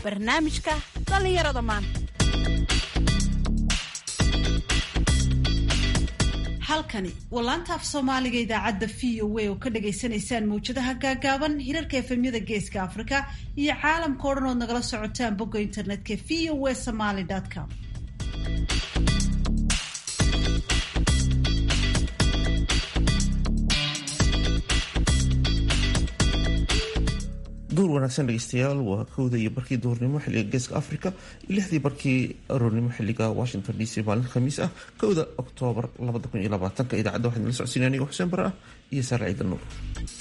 barnaamijka dhallinyarada maanta halkani waa laanta af soomaaliga idaacadda v o a oo ka dhagaysanaysaan mawjadaha gaagaaban hirarka efemyada geeska afrika iyo caalamka o dhan ood nagala socotaan bogga internetka v o a somaly com duur wanaagsan dhegeystayaal waa kowda iyo barkii duhurnimo xiliga geeska africa iyo lixdii barkii aroornimo xiliga washington d c maalin khamiis ah kowda oktoobar idaacadda waxaan nala socodsiinay anigo xuseen bare ah iyo saare ciidan nuur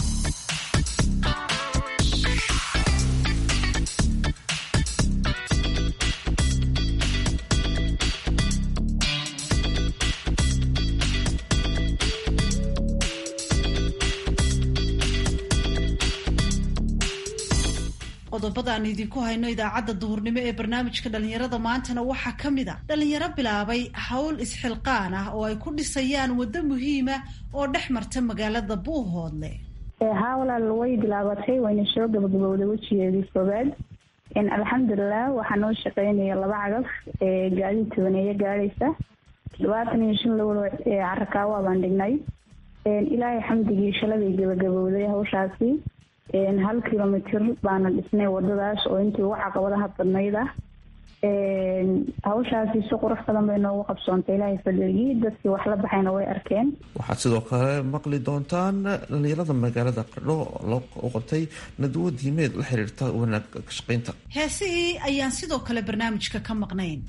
qodobada aan idinku hayno idaacadda duhurnimo ee barnaamijka dhallinyarada maantana waxaa ka mid a dhallinyaro bilaabay howl isxilqaan ah oo ay ku dhisayaan waddo muhiima oo dhex marta magaalada buuhoodle hawlal way bilaabatay wayna soo gabagabowday wejigeedii koobaad alxamdulilah waxaa noo shaqeynaya laba cagaf gaadiid tobaneeyo gaadhaysa labaatan iyo shan lowlo carakaawa baan dhignay ilaahay xamdigii shaladay gabagabowday hawshaasi hal kilomitr baana dhisnay wadadaas oo intii ugu caqabadaha badnayd ah hawshaasi si qurux badan bay noogu qabsoontay ilaahay fadligii dadkii wax la baxayna way arkeen waxaad sidoo kale maqli doontaan dhalinyarada magaalada qardho u qabtay nadwo diimeed la xiriirta wanaag ka shaqeynta heesihii ayaan sidoo kale barnaamijka ka maqnayn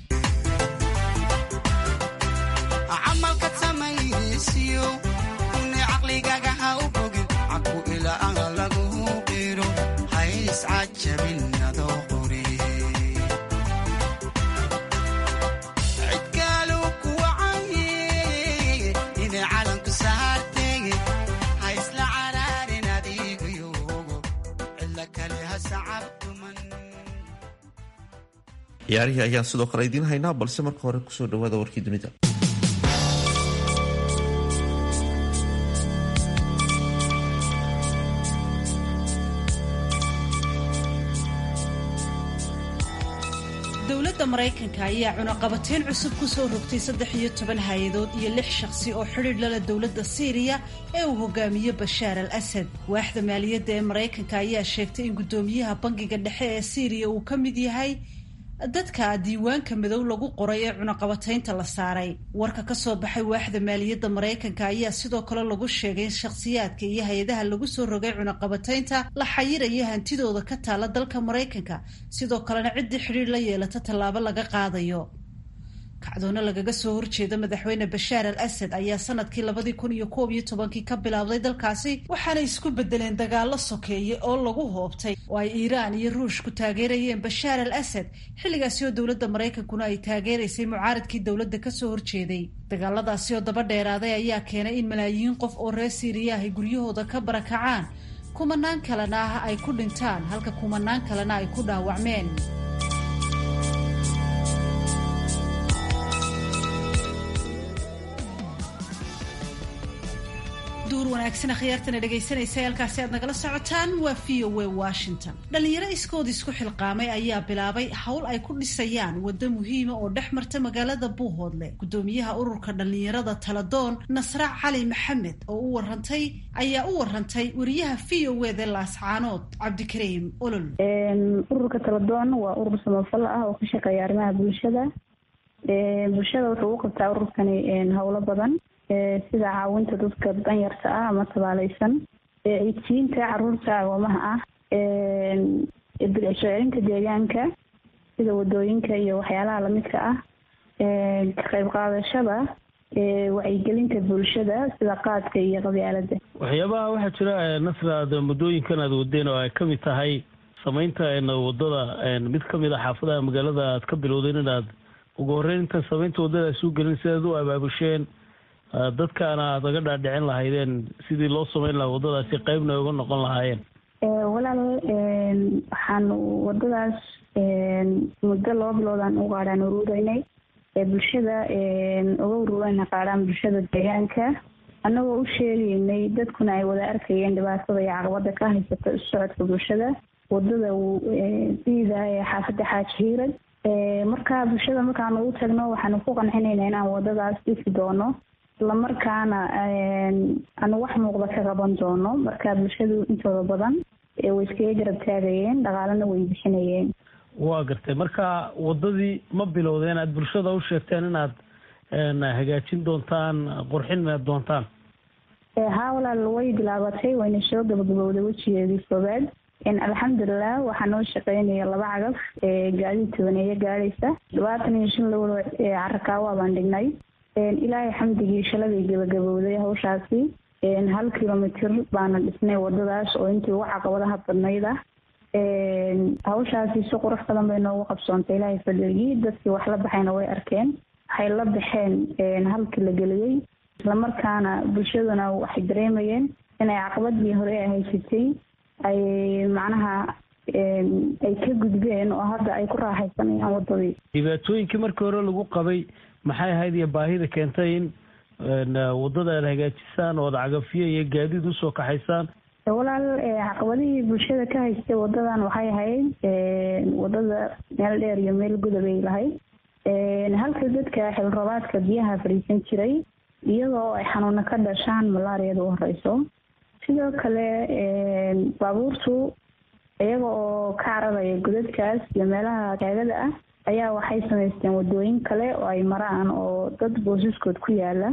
ciyaarihii ayaan sidoo kale idiin haynaa balse marka hore kusoo dhawaada warkii dunida dowladda maraykanka ayaa cunaqabateyn cusub ku soo rogtay saddex iyo toban hay-adood iyo lix shaqsi oo xidhiidh lala dowladda siiriya ee uu hogaamiyo bashaar al asad waaxda maaliyadda ee maraykanka ayaa sheegtay in guddoomiyaha bangiga dhexe ee siiriya uu ka mid yahay dadka diiwaanka madow lagu qoray ee cunaqabataynta la saaray warka ka soo baxay waaxda maaliyadda maraykanka ayaa sidoo kale lagu sheegay in shakhsiyaadka iyo hay-adaha lagu soo rogay cunaqabataynta la xayiraya hantidooda ka taala dalka maraykanka sidoo kalena ciddii xidhiir la yeelata tallaabo laga qaadayo kacdoono lagaga soo horjeeda madaxweyne bashaar al asad ayaa sanadkii labadii kun iyo koob iyo tobankii ka bilaabday dalkaasi waxaana isku bedeleen dagaalo sokeeye oo lagu hoobtay oo ay iiraan iyo ruushku taageerayeen bashaar al asad xilligaasi oo dowladda maraykankuna ay taageeraysay mucaaradkii dowladda kasoo horjeeday dagaaladaasi oo daba dheeraaday ayaa keenay in malaayiin qof oo reer siiriya ay guryahooda ka barakacaan kumanaan kalena ah ay ku dhintaan halka kumanaan kalena ay ku dhaawacmeen duur wanaagsan akhyaartana dhegaysanaysa halkaasi aad nagala socotaan waa v o a washington dhalinyaro iskood isku xilqaamay ayaa bilaabay howl ay ku dhisayaan waddo muhiima oo dhex marta magaalada buuhoodle guddoomiyaha ururka dhalinyarada taladoon nasra cali maxamed oo u warantay ayaa u warantay wariyaha v o eda laascaanood cabdikariim olol ururka taladoon waa urur samafal ah oo ka shaqeeya arrimaha bulshada bulshada wuxuu u qabtaa ururkani howlo badan sida caawinta dadka danyarta ah ama tabaaleysan ciidsiinta caruurta agoomaha ah soo celinta deegaanka sida wadooyinka iyo waxyaalaha lamidka ah ka qayb qaadashada wacyigelinta bulshada sida qaadka iyo qabyaalada waxyaabaha waxaa jira nasra aad muddooyinkan aad wadeen oo ay ka mid tahay samaynta wadada mid ka mid a xaafadaha magaalada aad ka bilowdeen inaad ugu horreyn intaan samaynta waddada suu gelin sidaad u abaabusheen dadkaana aad aga dhaadhicin lahaydeen sidii loo samayn lahaa waddadaasi qeybna uga noqon lahaayeen walaal waxaan waddadaas muddo laba biloodaan u qaadhaan uruureynay bulshada uga uruureyna qaadhaan bulshada deegaanka annagoo u sheegaynay dadkuna ay wada arkayeen dhibaatada iyo caqabada ka haysata isu socodka bulshada wadada bida ee xaafadda xaaji hiirad marka bulshada markaan ugu tagno waxaanu ku qancinayna inaan wadadaas dhisi doono islamarkaana aanu wax muuqda ka qaban doono marka bulshadu intooda badan way iskaga garab taagayeen dhaqaalena way bixinayeen waa gartay marka wadadii ma bilowdeen aad bulshada u sheegteen inaad hagaajin doontaan qurxin doontaan haa walaal way bilaabatay wayna soo gabagabowday wejigeedii koobaad alxamdulilah waxaa noo shaqeynaya laba cagaf gaadiid tobaneeyo gaadhaysa labaatan iyo shan lowlo carakaawa baan dhignay ilaahay xamdigii shaladay gabagabowday hawshaasi hal kilomitr baana dhisnay wadadaas oo intii ugu caqabadaha badnayd ah hawshaasi si qurux badan bay noogu qabsoontay ilaahay fadligii dadkii wax la baxayna way arkeen waxay la baxeen halkii la geliyey islamarkaana bulshaduna waxay dareemayeen inay caqabadii hore ay haysatay ay macnaha ay ka gudbeen oo hadda ay ku raaxaysanayaan wadadii dhibaatooyinkii markii hore lagu qabay maxay ahayd iyo baahida keentay in wadada aad hagaajisaan ood cagafiyo iyo gaadiid usoo kaxaysaan walaal caqabadihii bulshada ka haystay wadadan waxay ahayd wadada meel dheer iyo meel gudabay lahayd halka dadka xilrabaadka biyaha fadhiisan jiray iyadoo ay xanuuna ka dhashaan malaariyada u horeyso sidoo kale baabuurtu iyaga oo ka cararaya godadkaas iyo meelaha taagada ah ayaa waxay samaysteen wadooyin kale oo ay maraan oo dad boosaskood ku yaala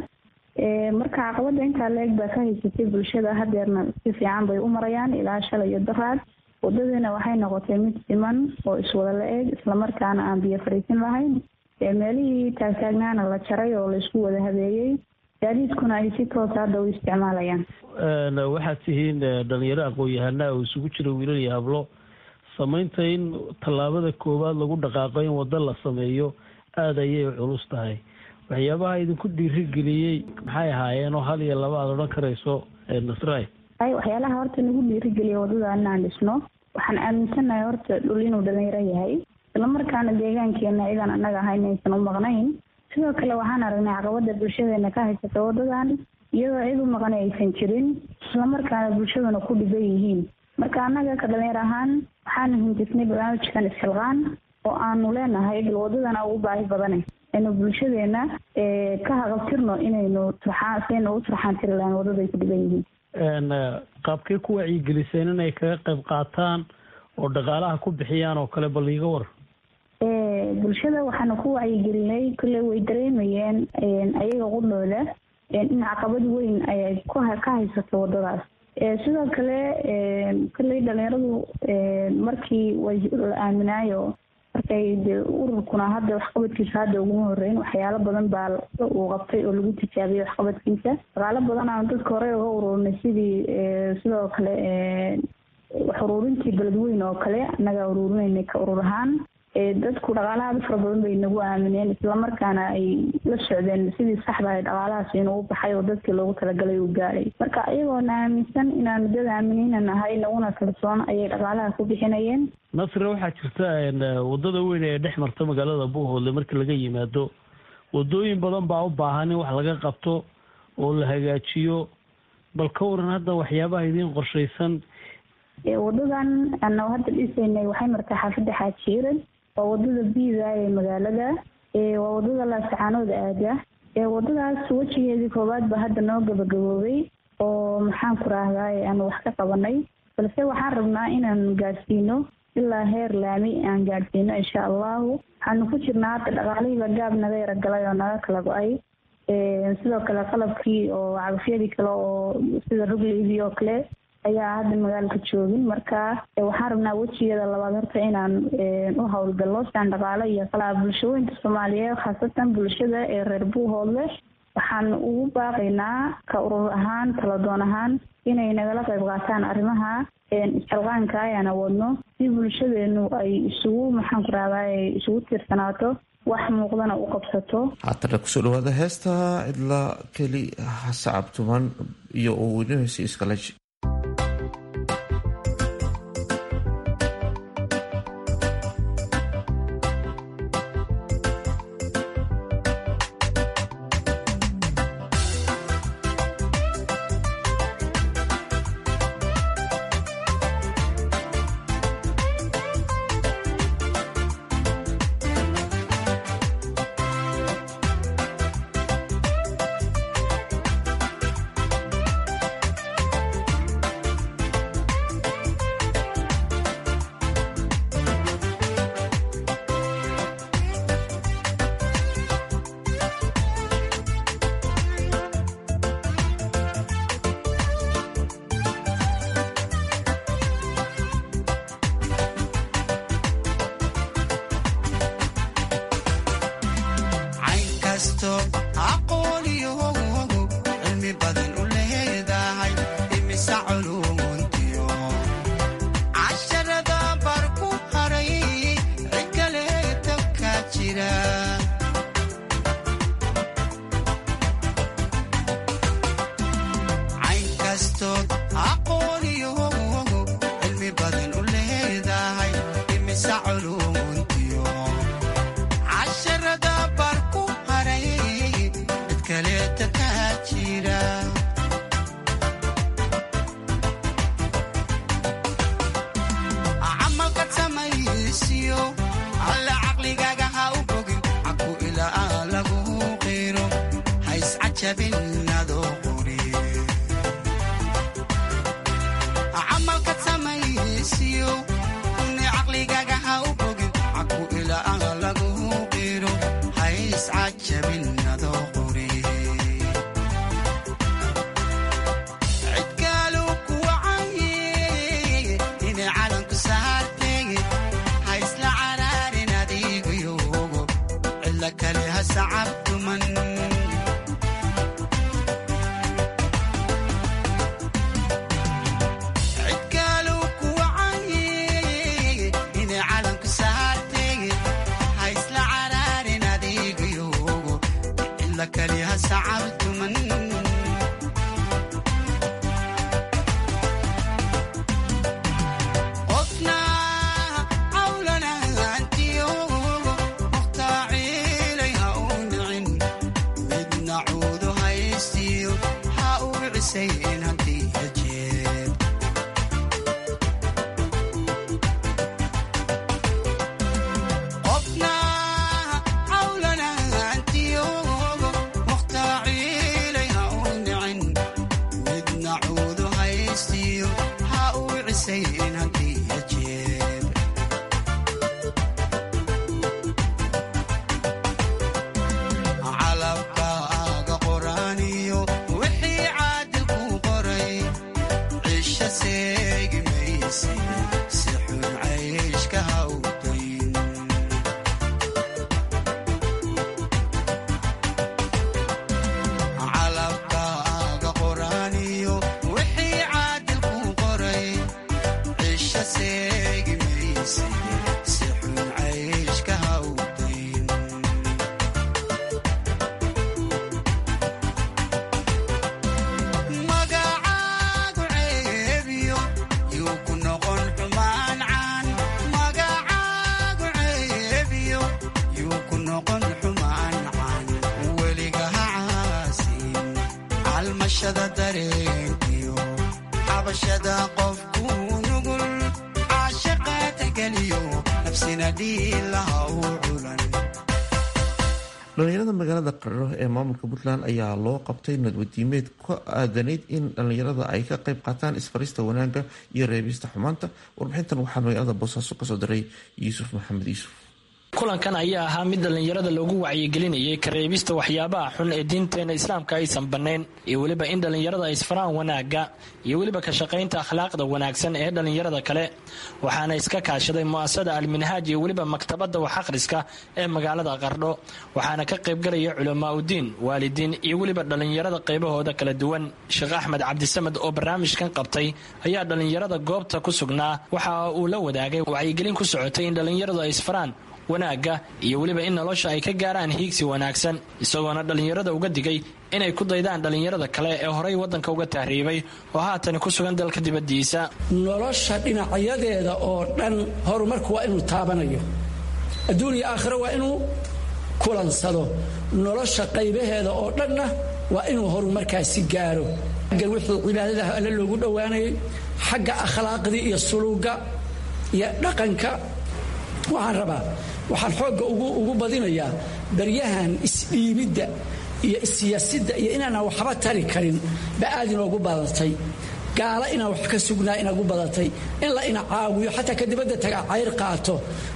marka caqabada intaa la-eg baa ka haysatay bulshada hadeerna si fiican bay u marayaan ilaa shalay iyo daraad wadadiina waxay noqotay mid siman oo iswada la-eg islamarkaana aan biyo fadhiisin lahayn meelihii taagtaagnaana la jaray oo laisku wada habeeyey gaadiidkuna ay si toosa hadda u isticmaalayaan waxaad tihiin dhalinyaro aqoon-yahanaa oo isugu jira wiilal iyo hablo samaynta in tallaabada koowaad lagu dhaqaaqo in waddo la sameeyo aada ayay culus tahay waxyaabaha idinku dhiirigeliyey maxay ahaayeen oo hal iyo laba aada odhan karayso nasray ay waxyaalaha horta nagu dhiirigeliya wadada inaan dhisno waxaan aaminsanahay horta dhul inuu dhalinyaro yahay islamarkaana deegaankeena idan annaga ahayn aysan u maqnayn sidoo kale waxaan aragnay caqabada bulshadeena ka haysata wadadan iyadoo cid u maqan aysan jirin islamarkaana bulshaduna ku dhiban yihiin marka annaga ka dhalinyar ahaan waxaanu hindisnay barnaamijkan isxilqaan oo aanu leenahay bal wadadana ugu baahi badane aynu bulshadeena ka haqabtirno inaynu turxaan saynu u turxaan tiri lahayn wadaday ku dhiban yihiin qaabkay ku wacyigeliseen inay kaga qayb qaataan oo dhaqaalaha ku bixiyaan oo kale bal iiga war bulshada waxaanu ku wacyigelinay kolley way dareemayeen ayaga qudhooda in caqabad weyn ay ka haysato wadadaas sidoo kale kolley dhalinyaradu markii way la aaminaayo markay dee ururkuna hadda waxqabadkiisa hadda uguma horeyn waxyaalo badan baa uu qabtay oo lagu tijaabiyey waxqabadkiisa dhaqaalo badan aanu dadka horey uga ururinay sidii sidoo kale wax ururintii beledweyn oo kale annagaa ururinayna ka urur ahaan dadku dhaqaalahaada fara badan bay nagu aamineen islamarkaana ay la socdeen sidii saxda ahay dhaqaalahaas inuu u baxay oo dadkii loogu talagalay uu gaadhay marka iyagoona aaminsan inaanu dad aaminina nahay naguna kalsoon ayay dhaqaalaha ku bixinayeen nasre waxaa jirta wadada weyn ee dhex marta magaalada buuhoodle markii laga yimaado wadooyin badan baa u baahan in wax laga qabto oo la hagaajiyo bal ka waran hadda waxyaabaha idiin qorshaysan wadadan ana hadda dhisaynay waxay martaa xaafadda xaajiirad waa wadada biida ee magaalada waa wadada laasacaanooda aada wadadaas wejigeedii koowaad ba hadda noo gabagaboobay oo maxaan ku raahdaay aanu wax ka qabanay balse waxaan rabnaa inaan gaadhsiino ilaa heer laami aan gaadhsiino insha allahu waxaanu ku jirnaa hadda dhaqaalihiiba gaab naga yaragalay oo naga kala go-ay sidoo kale qalabkii oo cagafyadii kale oo sida rugliidii oo kale ayaa hadda magaalka joogin marka waxaan rabnaa wejigeeda labaad horta inaan u howlgallo siaan dhaqaale iyo qalaa bulshooyinka soomaaliyeed khaasatan bulshada ee reer buuhoodle waxaan ugu baaqaynaa ka urur ahaan taladoon ahaan inay nagala qayb qaataan arrimaha isxilqaanka ayaan awoodno si bulshadeenu ay isugu maxaan ku rahdaa isugu tiirsanaato wax muuqdana u qabsato haatana kusoo dhawaada heesta cidla keli sacab tuman iyo uu weynahaysa iskalej inkastoo aqooniyohogogo cilmi badan u leedahay imisa culumuntiyo casharada bar ku haray cid kaleeta ka jira caynkastood aqooniyohogogo cilmi badan u leedahay imisa culumuntiyo casharada bar ku haray cid kaleeta ka jira camalka samaysiyo alla caqligaaga ha u bogin caku ilaa lagu qiro ha iscajabin adoo quri camalka samaysiyo ni caqligaaga ha u bogin caku ilaa lagu qiro ha iscajabin adoo quri cidkaalu kuwacaye inay calanku saarteege ha isla caraarin adiigayogo cilla kale ha sacabtuman cidkaalu kuwacaye inay calanku saarteege ha isla caraarin adiigayogo cilla kale ha sacabtuman qofna cawlanaantiyogo muhtaaciilay ha u nicin midna cuudu haystiyo ha u cisayn haddii hajeed qofna cawlanaantiyogo muhtaaciilay ha u nicin midna cuudu haystiyo ha u cisayn haddii hajeed calabkaaga qoraaniyo wixii caadil ku qoray cisho seegi mayse si xun cayshka ha u dayn calabkaaga qoraaniyo wixii caadil ku qoray cisho seegi mayse si xun cayshka ha u dayn magacaagu ceebiyo yuu ku noqon xumaan caan magacaagu ceebiyo yuu ku noqon xumaan caan weliga ha caasin calmashada dareenkiyo xabashada qofku nugul caashaqa tegeliyo nafsina dhiilaha u culan dhalinyarada magaalada qararo ee maamulka puntland ayaa loo qabtay nadwadiimeed ku aadanayd in dhalinyarada ay ka qayb qaataan isfarista wanaagga iyo reebista xumaanta warbixintan waxaa magaalada boosaaso kasoo diray yuusuf maxamed yuusuf kulankan ayaa ahaa mid dhallinyarada loogu wacyigelinayay kareebista waxyaabaha xun ee diinteena islaamka aysan bannayn iyo weliba in dhallinyarada isfaraan wanaagga iyo weliba ka shaqaynta akhlaaqda wanaagsan ee dhallinyarada kale waxaana iska kaashaday mu'asasada alminhaaj iyo weliba maktabadda wax akhriska ee magaalada qardho waxaana ka qaybgalaya culamaauddiin waalidiin iyo weliba dhallinyarada qaybahooda kala duwan sheekh axmed cabdisamed oo barnaamijkan qabtay ayaa dhallinyarada goobta ku sugnaa waxa uu la wadaagay wacyigelin ku socotay in dhallinyaradu ay isfaraan wanaagga iyo weliba in nolosha ay ka gaaraan hiigsi wanaagsan isagoona dhallinyarada uga digay inay ku daydaan dhallinyarada kale ee horay waddanka uga tahriibay oo haatan ku sugan dalka dibaddiisa nolosha dhinacyadeeda oo dhan horumarku waa inuu taabanayo adduun iyo aakhiro waa inuu kulansado nolosha qaybaheeda oo dhanna waa inuu horumarkaasi gaaro xagga wixii cibaadadaha alle loogu dhowaanayay xagga akhlaaqdii iyo suluugga iyo dhaqanka waxaan rabaa waxaan xoogga ugu badinayaa baryahan isdhiibidda iyo issiyaasidda iyo inaanaan waxba tari karin ba aad inoogu badatay gaala inaan wax ka sugnaa inaagu badatay in la ina caawiyo xataa ka dibadda taga cayr qaato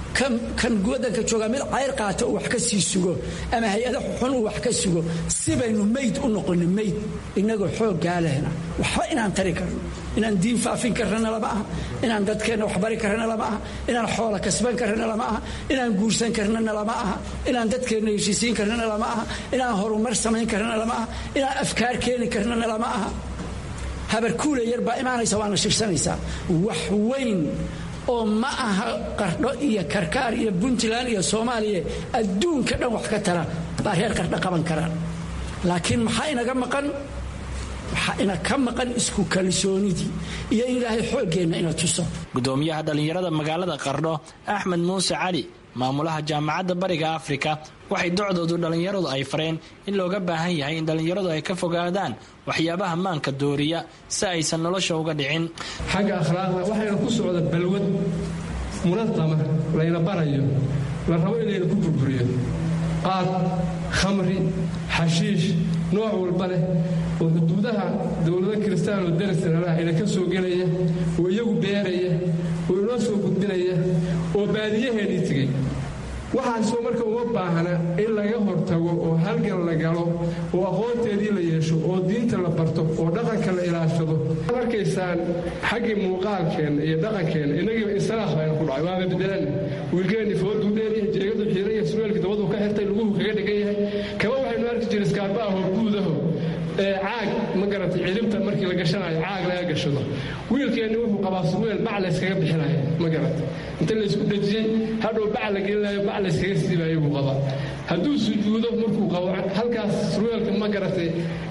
kan wadanka joogaa mid cayr qaata uu wax ka sii sugo ama hay-ada xun uu wax ka sugo si baynu mayd u noqoni mayd innagoo xooggaa lehna waxba inaan tari karno inaan diin faafin karrana lama aha inaan dadkeenna waxbari karrana lama aha inaan xoola kasban karrana lama aha inaan guursan karnana lama aha inaan dadkeenna heshiisiin karnana lama aha inaan horumar samayn karnana lama aha inaan afkaar keeni karnana lama aha habarkuule yar baa imaanaysa waana shirsanaysaa wax weyn oo ma aha qardho iyo karkaar iyo puntland iyo soomaaliya adduunka dhan wax ka tara baa reer qardho qaban karaan laakiin maxaa inaga maqan waxaa ina ka maqan isku kalsoonidii iyo in ilaahay xooggeenna ina tuso gudoomiyaha dhallinyarada magaalada qardho axmed muuse cali maamulaha jaamacadda bariga afrika waxay docdoodu dhallinyaradu ay fareen in looga baahan yahay in dhallinyaradu ay ka fogaadaan waxyaabaha maanka dooriya si aysan nolosha uga dhicin xagga akhlaaqda waxayna ku socda balwad munadama layna barayo la rabo in layna ku burburiyo qaad khamri xashiish nooc walba leh oo xuduudaha dowlado kiristaan oo darisanalaha ina ka soo gelaya oo iyagu beeraya oo inoo soo gudbinaya oo baadiyaheennii tegey waxaasoo marka uma baahna in laga hortago oo halgan la galo oo aqoonteedii la yeesho oo diinta la barto oo dhaqanka la ilaashado waxaad arkaysaan xaggii muuqaalkeenna iyo dhaqankeenna innagiiba insalaah bayna ku dhacay waaba bedelan wiilkeenni fooduu dheeryahay jeegadu xiiran yahay surweelkii dabaduu ka xirtay luguhu kaga dhigan yahay kaba waxaynu arki jiray iskaarba ahoo guudaho caag ma garatay ciribta markii la gashanayo caag laga gashado wiilkeenni wuxuu qabaa surweel bac layskaga bixinayo ma garatay inta laysku dhejiyey hadhow bac la gelinayo bac layskaga siibayo buu qabaa hadduu sujuudo markuu qabo halkaas surweelka ma garatay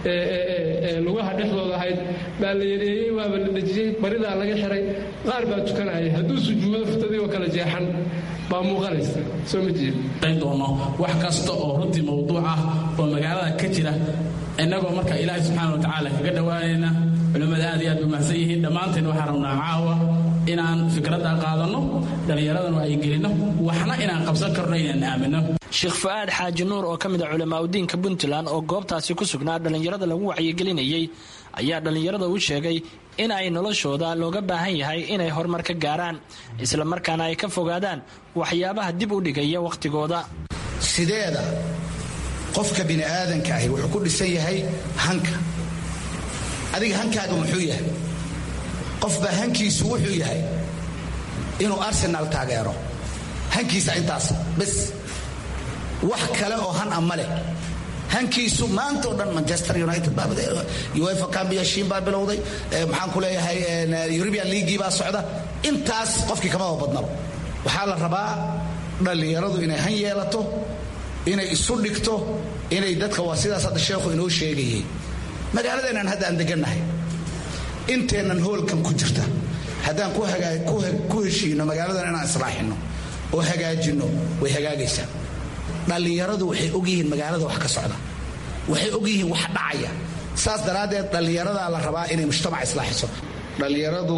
lugaha dhexdooda ahayd baa la yareeyey waaba la dhejiyey baridaa laga xiray qaar baa tukanaya hadduu sujuudo futadii oo kala jeexan baa muuqanaysa soo ma jeed doono wax kasta oo runtii mawduuc ah oo magaalada ka jira innagoo marka ilaahay subxaana wa tacaala kaga dhowaanayna culimmada aad iyo aad bay mahadsan yihiin dhammaanteen waxaan rabnaa caawa inaan fikradda qaadanno dhallinyaradana ay gelinno waxna inaan qabsan karno inaan aaminno sheekh fu-aad xaaji nuur oo ka mid a culamaa udiinka puntland oo goobtaasi ku sugnaa dhallinyarada lagu wacyigelinayey ayaa dhallinyarada u sheegay in ay noloshooda looga baahan yahay inay horumar ka gaaraan isla markaana ay ka fogaadaan waxyaabaha dib u dhigaya wakhtigooda sideeda qofka bini aadanka ahi wuxuu ku dhisan yahay hanka adiga hankaaga muxuu yahay qofbaa hankiisu wuxuu yahay inuu arsenal taageero hankiisa intaas bes wax kale oo han a ma leh hankiisu maantao dhan manchester united uefa cambiashiin baa bilowday maxaan ku leeyahay eurubian leagii baa socda intaas qofkii kamaba badnaba waxaa la rabaa dhallinyaradu inay han yeelato inay isu dhigto inay dadka waa sidaas hadda sheekhu inoo sheegayay magaaladeennan hadda aan degannahay inteennan hoolkan ku jirta haddaan ku heshiino magaaladan inaan islaaxinno oo hagaajinno way hagaagaysaa dhallinyaradu waxay ogyihiin magaalada wax ka socda waxay ogyihiin wax dhacaya saas daraaddeed dhallinyaradaa la rabaa inay mujtamac islaaxiso dhallinyaradu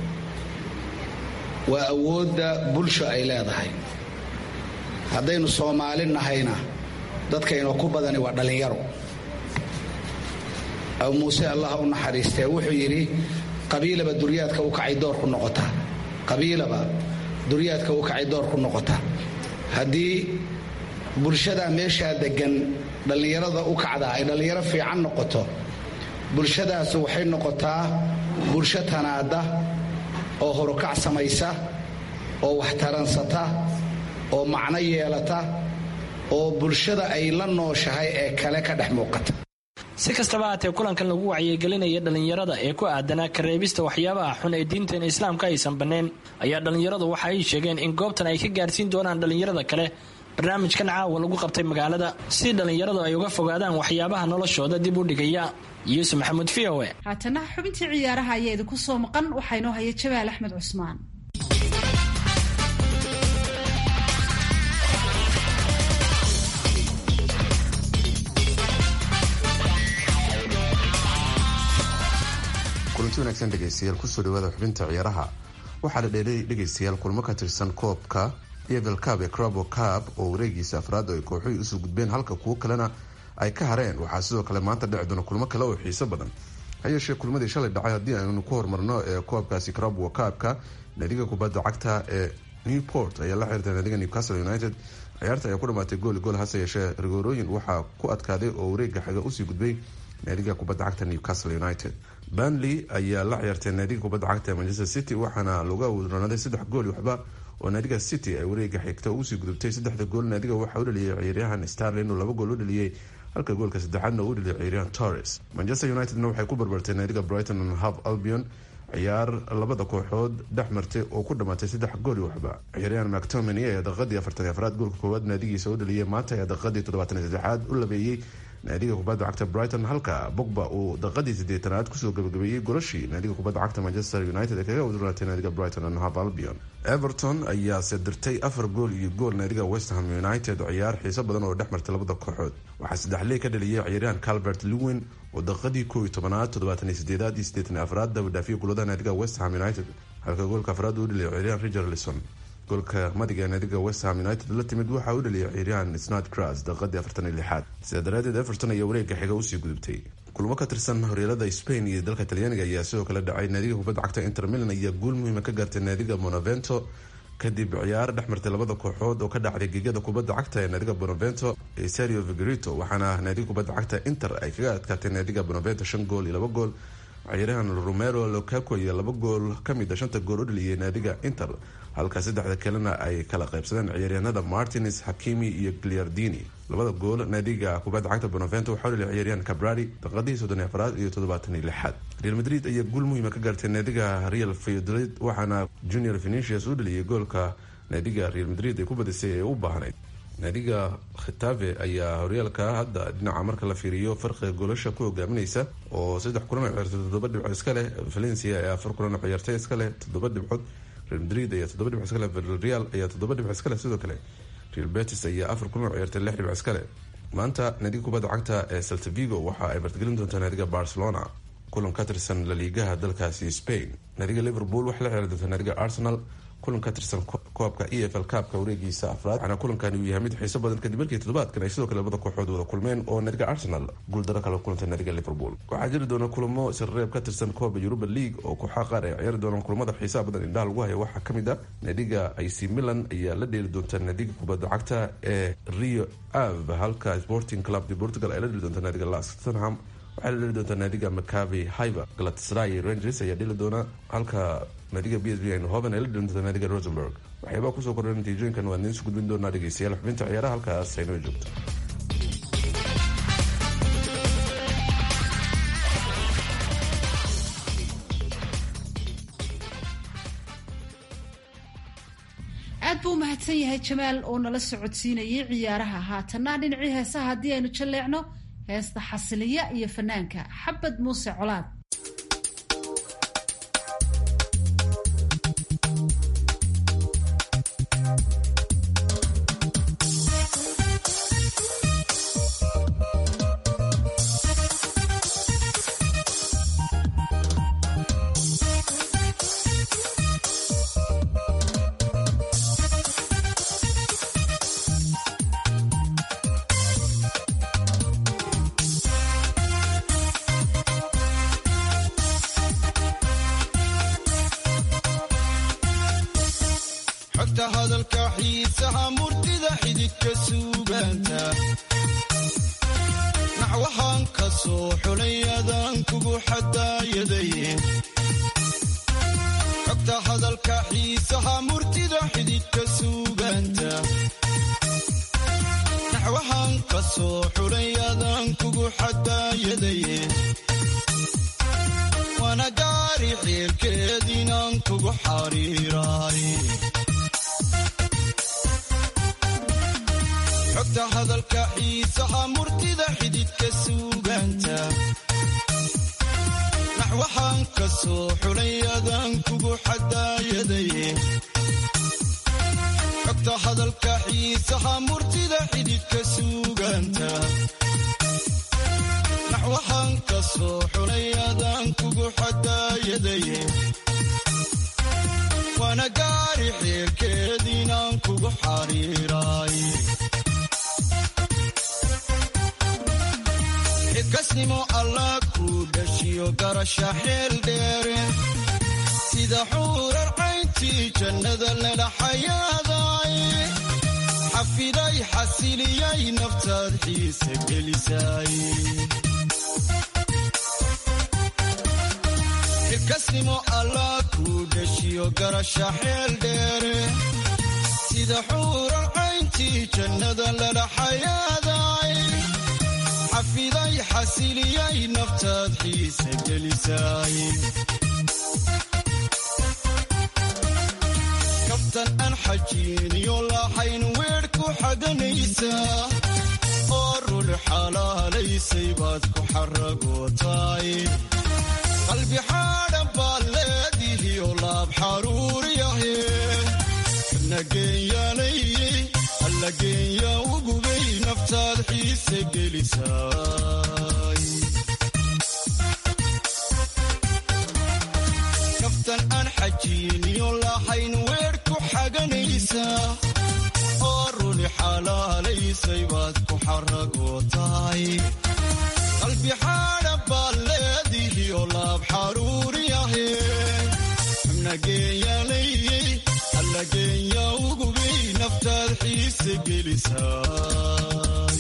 waa awoodda bulsho ay leedahay haddaynu soomaali nahayna dadkaynoo ku badani waa dhallinyaro abu muuse allah u naxariistee wuxuu yidhi qabiilaba duryaadka u kacay door ku noqota qabiilaba duryaadka u kacay door ku noqota haddii bulshadaa meeshaa deggan dhallinyarada u kacdaa ay dhallinyaro fiican noqoto bulshadaas waxay noqotaa bulsho tanaada oo horukac samaysa oo wax taransata oo macno yeelata oo bulshada ay la nooshahay ee kale ka dhex muuqata si kastaba haatee kulankan lagu wacyigelinaya dhallinyarada ee ku aadanaa kareebista waxyaabaha xun ee diinteena islaamka aysan banneen ayaa dhallinyaradu waxa ay sheegeen in goobtan ay ka gaarsiin doonaan dhallinyarada kale barnaamijkan caawa lagu qabtay magaalada si dhallinyaradu ay uga fogaadaan waxyaabaha noloshooda dib u dhigaya yuusuf maxamuud v o e haatana xubintii ciyaaraha ayaa idinku soo maqan waxaa inoo haya jabaal axmed cusmaan kulanti wanaagsan dhegeystayaal kusoo dhawaada xubinta ciyaaraha waxaa la dheelay dhegeystayaal kulmo ka tirsan koobka evel cab ee crabo cab oo wareegiisa afraad ay kooxuhi usoo gudbeen halka kuwo kalena ay ka hareen waxaa sidoo kale maanta dhici doona kulmo kale oo xiiso badan hayeeshee kulmadii shalay dhacay haddii aynu ku horumarno ee koobkaasi crabo cabka naadiga kubadda cagta ee newport ayaa la xiriirtay naadiga newcastle united ciyaarta ayaa ku dhamaatay gooli gool hase yeeshee rigoorooyin waxaa ku adkaaday oo wareega xiga usii gudbay naadiga kubadda cagta newcastle united banley ayaa la ciyaartay naadiga kubadda cagta manchester city waxaana lagu awdronaaday saddex gool waxba oo naadiga city ay wareega xigta usii gudubtay saddexda gool naadiga waxaa u dhaliyay ciyaaryahan starlin oo laba gool u dhaliyey halka goolka saddexaadna uu dhaliyay ciyaaryahan torres manchester unitedna waxay ku barbartay naadiga brighton and half albion ciyaar labada kooxood dhex martay oo ku dhamaatay saddex gooli waxba ciyaaryahan mactomany ayaa daqiiqadii afartan afraad goolka koowaad naadigiisa u dhaliyay maanta ayaa daqiiqadii toddobaatan saddexaad u labeeyey naadiga kubadda cagta brighton halka bogba uu daqiiqadii sideetanaad kusoo gabagabeeyey golashii naadiga kubadda cagta manchester united ee kaga udurnaatay naadiga brighton and half albion everton ayaase dirtay afar gool iyo gool naadiga westham united ciyaar xiiso badan oo dhex martay labada kooxood waxaa saddexley ka dhaliyay ciyaaryahan calbert lewin oo daqiiqadii koow iyo tobanaad toddobaatan iyo sideedaad iyo siddeetan iyo afraad dabadhaafiyay kulada naadiga westham united halka goolka afraad uu dhaliyay ciyaaryahan richarlison goolka madiga naadiga westham united la timid waxaa u dhaliyay ciyaaryahan snad cras daqiiqadii afartan iyo lixaad sidaa daraadeed everton ayaa wareega xiga usii gudubtay kulmo ka tirsan horyaalada spain iyo dalka talyaaniga ayaa sidoo kale dhacay naadiga kubadda cagta inter milan ayaa guul muhiima ka gaartay naadiga monavento kadib ciyaar dhex martay labada kooxood oo ka dhacday gegada kubadda cagta ee naadiga bonavento ee sario vigorito waxaana naadiga kubadda cagta inter ay kaga adkaatay naadiga bonavento shan gool iyo laba gool ciyaaryahan romero locaco iyo laba gool kamid a shanta gool u dhaliyay naadiga inter halka saddexda kalena ay kala qaybsadeen ciyaaryahanada martins hakimi iyo gliardini labada gool naadiga kubadda cagta bonavento waxaa u dhaliyay ciyaaryahan cabrari daqiiqadii soddon afraad iyo toddobaatan iyo lixaad real madrid ayaa guul muhiima ka gaartay naadiga real fayodolid waxaana junior venicius u dhaliyay goolka naadiga real madrid ay ku badisay ee u baahnayd naadiga khitafe ayaa horyaalka hadda dhinaca marka la fiiriyo farqiga goolasha ku hogaaminaysa oo saddex kulan oo ciyaartay toddoba dhibcood iska leh valencia ayaa afar kulan oo ciyaartay iska leh toddoba dhibcood real madrid ayaa toddoba dhibco iska leh villarreal ayaa toddoba dhibco iska leh sidoo kale real betis ayaa afar kulan oo ciyaartay lix dhibco iska leh maanta naadiga kubadda cagta ee salta vigo waxa ay martigelin doontaa naadiga barcelona kulan ka tirsan laliigaha dalkaasi spain naadiga liverpool waxay la ciyaari doontaa naadiga arsenal kulan ka tirsan koobka e f l kaabka wareegiisa afraad waxaana kulankani uu yahay mid xiiso badan kadib markii toddobaadkan ay sidoo kale labada kooxood wada kulmeen oo naadiga arsenal guuldaro kala kulantay naadiga liverpool waxaa jiri doona kulamo sirreeb ka tirsan kooba europa league oo kooxaha qaar ay ciyaari doonaan kulamada xiisaha badan indhaha lagu haya waxaa kamid a naadiga ic milan ayaa la dheeli doonta naadiga kubadda cagta ee rio ave halka sporting club de portugal ay la dheli doonta naadiga las tottenham waxay la dheli doontaa naadiga macavi hiver galatasaray rangers ayaa dheli doona halka naadiga b s b hoven ay la dheli doonta naadiga rosenberg waxyaabaa kusoo kordhan natiijooyinkan waa idiin su gudbin doonaa dhegeystayaal xubinta ciyaaraha halkaas aynoo joogto aad buu umahadsan yahay jamaal oo nala socodsiinayay ciyaaraha haatanna dhinacii heesaha haddii aynu jalleecno heesta xasiliya iyo fanaanka xabad muuse colaad xogta hadalka xiisaha murtida xididka suugaanta naxwahaan ka soo xulay adaan kugu xadaayadaye xogta hadalka xiisaha murtida xididka suugaanta naxwahaan ka soo xulay adaan kugu xadaayadaye waana gaari xeerkeediinaan kugu xariiraay xogta hadalka xiisaha murtida xididka suugaanta naxwahaan ka soo xulay adaan kugu xadaayadaye xogta hadalka xiisaha murtida xididka suugaanta naxwahaan ka soo xulay adaan kugu xadaayadaye waana gaari xeerkeediinaan kugu xariiraay xilkasnimo allah kuu dhashiyo garasha xeel dheere si sida xuurar cayntii jannada lala xayaaday xafiday xasiliyay naftaad xiise gelisay xilkasnimo allah kuu dhashiyo garasha xeel dheere sida xuurar cayntii jannada lala xayaaday xafiday xasiliyay naftaad xiise gelisay kaftan aan xajiiniyo lahayn weer ku xaganaysaa oo rul xalaalaysay baad ku xaragootaay qalbi xaadhan baad leedihiyo laab xaruuriyahe nageenyaanayey allageenya ugubay naftaad xiise gelisaay kaftan aan xajiiniyo lahayn weer ku xaganaysaa oo runi xalaalaysay baad ku xaragootaay qalbi xaadhan baad leedihiyo laab xaruuriyahe nageenyaanayey allageenya ugubay naftaad xiise gelisaay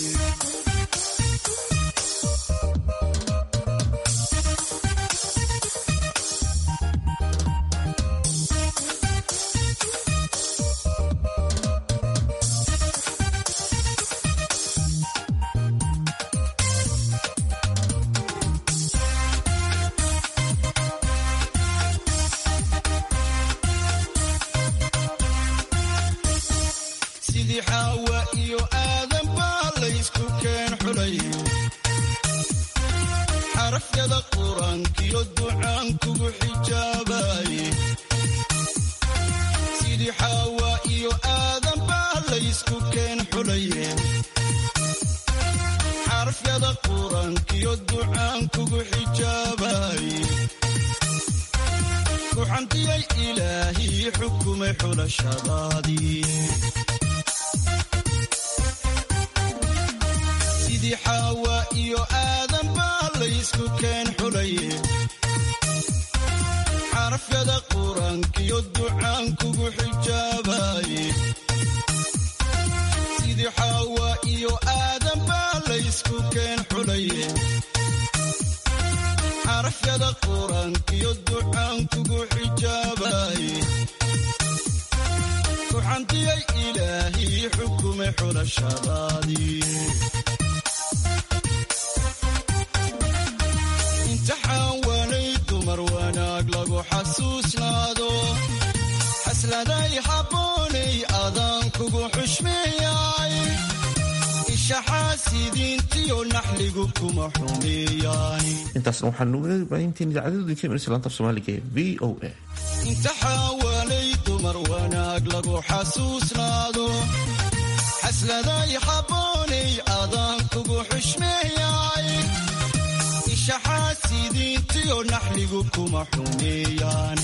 sidii xaawa iyo aadan baa laysku keen xulay xarafyada qur-aankiyo ducaan kugu xijaabaye sidii xaawa iyo aadan baa laysku keen xulaye xarafyada qur-aankiyo ducaan kugu xijaabaye ku xantiyay ilaahii xukumay xulashadaadii sidii xaawa iyo aadan baa laysku keen xulaye xarafyada qur-aankiyo ducaan kugu xijaabaye sidii xaawa iyo aadan baa laysku keen xulaye xarafyada qur-aankiyo ducaan kugu xijaabaye ku xantiyay ilaahii xukumay xulashadaadii imtixaan waanay dumar wanaag lagu xasuusnaado xasladay habboonay adaan kugu xushmeeyay ishaxaasidiintiyo naxligu kuma xumeeyaan intaasna waxaanu baahintiin idaacadooda ka imanaysa laanta af soomaaliga ee v o a imtixaan waanay dumar wanaag lagu xasuusnaado xasladay habboonay adaan kugu xushmeeyay ishaxaasidiintiyo naxligu kuma xumeeyaan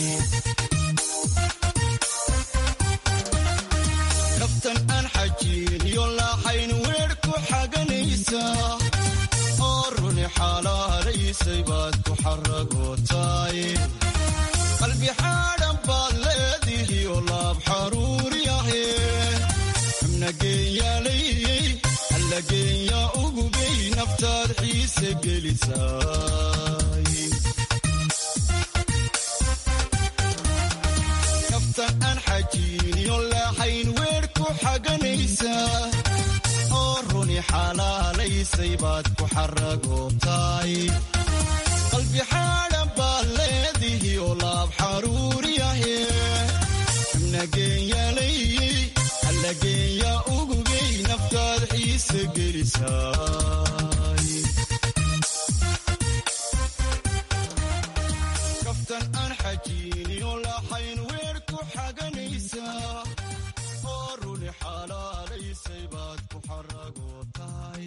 kaftan aan xajiiniyo lahayn weer ku xaganaysaa oo runi xalaalaysay baad ku xaragootaay qalbi xaadhan baad leedihiyo laab xaruuriyahe nageenyaalayey allageenya ugubay naftaad xiise gelisaay kaftan aan xajiiniyo lahayn weer ku xaganaysaa oo runi xalaalaysay baad ku xaragootaay qalbi xaadhan baad leedihiyo laab xaruuriyahe nageenyaalayey allageenya ugubay naftaad xiise gelisaay kaftan aan xajiiniyo lahayn weer ku xaganaysaa oo runi xalaalaysay baad ku xaragootaay